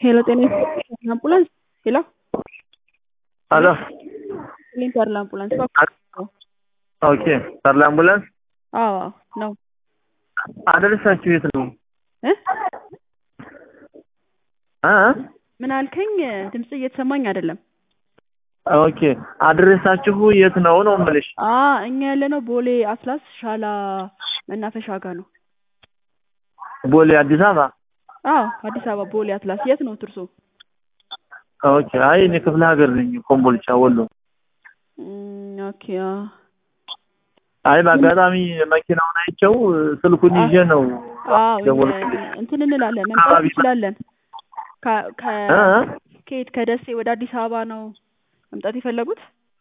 ሄሎ ጤና ይስጥልኝ አምቡላንስ ሄሎ ሄሎ ሊንተርል አምቡላንስ ኦኬ ተርላ አምቡላንስ አዎ ነው አደረሳችሁ የት ነው እ እ ምን አልከኝ ድምጽ እየተሰማኝ አይደለም ኦኬ አድሬሳችሁ የት ነው ነው የምልሽ አ እኛ ያለነው ቦሌ አትላስ ሻላ መናፈሻ ጋር ነው ቦሌ አዲስ አበባ አዎ አዲስ አበባ ቦሌ አትላስ የት ነው ትርሶ ኦኬ አይ እኔ ክፍለ ሀገር ነኝ ኮምቦልቻ ወሎ እም፣ ኦኬ አዎ አይ በአጋጣሚ መኪናውን አይቼው ስልኩን ይዤ ነው አዎ ደወልኩልሽ እንትን እንላለን መምጣት አካባቢ እንችላለን ከ- ከ- እ እ? ከየት ከደሴ ወደ አዲስ አበባ ነው መምጣት የፈለጉት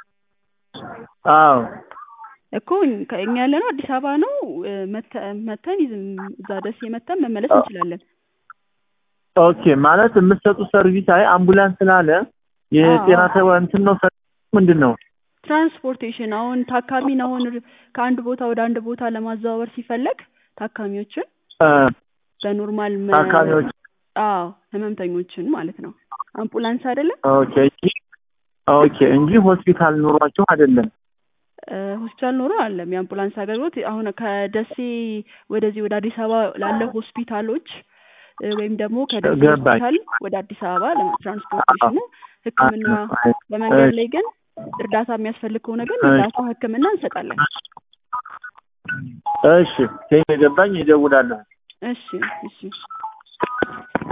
አዎ እኮ ከ- እኛ ያለነው አዲስ አበባ ነው እ፣ መተ- መተን ይዝም- እዛ ደሴ መተን መመለስ እንችላለን ኦኬ ማለት የምትሰጡት ሰርቪስ አይ አምቡላንስ ስላለ የጤና አዎ። ተባ እንትን ነው ሰርቪስ ምንድን ነው ትራንስፖርቴሽን አሁን ታካሚን አሁን ር- ከአንድ ቦታ ወደ አንድ ቦታ ለማዘዋወር ሲፈለግ ታካሚዎችን እ፣ በኖርማል መ- ታካሚዎች አዎ ህመምተኞችን ማለት ነው አምቡላንስ አይደለም ኦኬ እንጂ ኦኬ እንጂ ሆስፒታል ኑሯቸው አይደለም እ፣ ሆስፒታል ኖሮ አለም የአምቡላንስ አገልግሎት አሁን ከደሴ ወደዚህ ወደ አዲስ አበባ ላለ ሆስፒታሎች እ፣ ወይም ደግሞ ከደሴ ገባኝ። ሆስፒታል ወደ አዲስ አበባ ለትራንስፖርቴሽኑ ሕክምና በመንገድ ላይ ግን እርዳታ የሚያስፈልግ ከሆነ ግን እሺ። እርዳታ ሕክምና እንሰጣለን። እሺ ከየገባኝ ይደውላለሁ እሺ እሺ